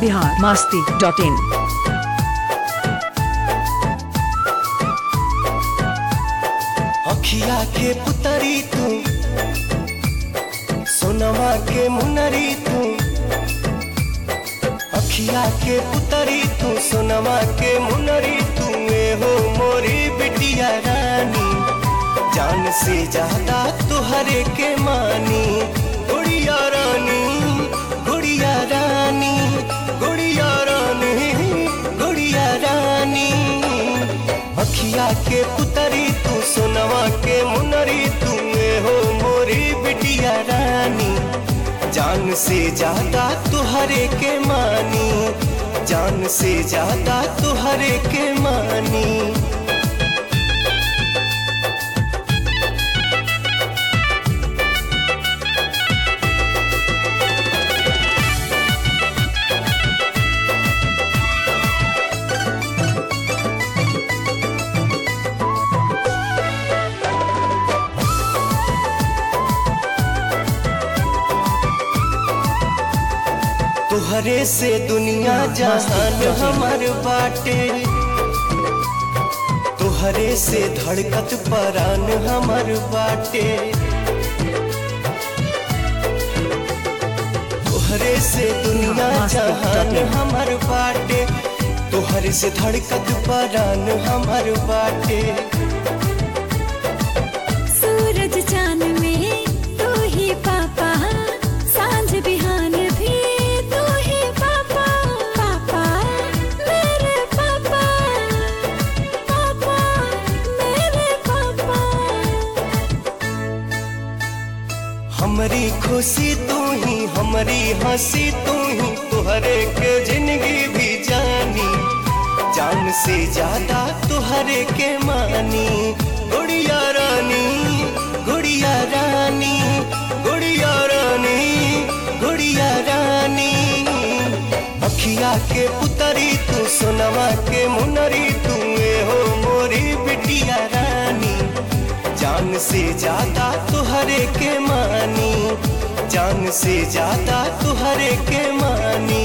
Bihar Masti dot in अखिया के पुतरी तू सोनवा के मुनरी तू अखिया के पुतरी तू सोनवा के मुनरी तू ए हो मोरी बिटिया रानी जान से ज्यादा तुहरे के मानी गुड़िया रानी गुड़िया रानी गुड़िया रानी गुड़िया रानी अखिया के पुतरी तू सोनवा के मुनरी तू ए हो मोरी बिटिया रानी जान से ज्यादा तुहरे के मानी जान से ज्यादा तुहरे के मानी तुहरे से दुनिया जहान हमर बाटे तुहरे से धड़कत परान हमर बाटे तुहरे से दुनिया जहान हमर बाटे तुहरे से धड़कत परान हमर बाटे सूरज चांद में तू ही पापा सांझ बिहान भी तू ही पापा पापा मेरे पापा पापा मेरे पापा हमरी खुशी तू ही हमरी हंसी तू ही तुहरे के जिंदगी भी जानी जान से ज्यादा तुहरे के मानी गुड़िया रानी गुड़िया रानी गुड़िया रानी गुड़िया रानी अखिया के पुतरी तू सोनवा के मुनरी तू ए हो मोरी बिटिया रानी जान से ज्यादा तुहरे के मानी जान से ज्यादा तुहरे के मानी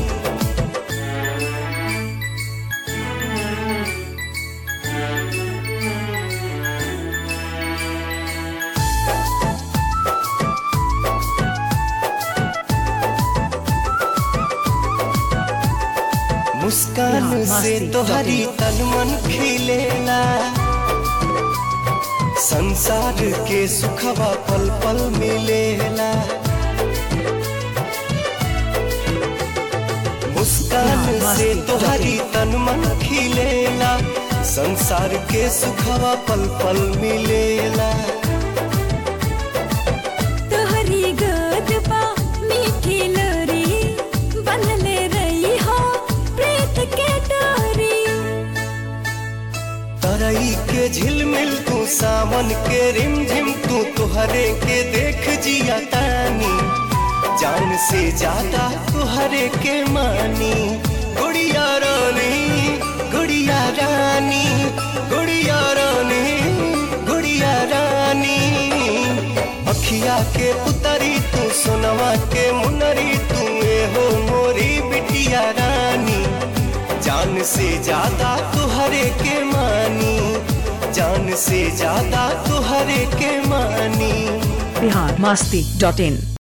मुस्कान से तोहरी तन मन खिलेला संसार के सुखवा पल पल मिलेला मुस्कान से तोहरी तन मन खिलेला संसार के सुखवा पल पल मिलेला तोहरी गोद पा मीठी लोरी बनले रही हो प्रीत के डोरी तरई के झिलमिल तू सावन के रिमझिम तू तुहरे के देख जिया तानी जान से ज्यादा तुहरे के मानी गुड़िया रानी गुड़िया रानी गुड़िया रानी गुड़िया रानी अखिया के पुतरी तू सोनवा के मुनरी तू ए हो मोरी बिटिया रानी जान से ज्यादा तुहरे के मानी जान से ज्यादा तुहरे के मानी बिहार मास्ती डॉट इन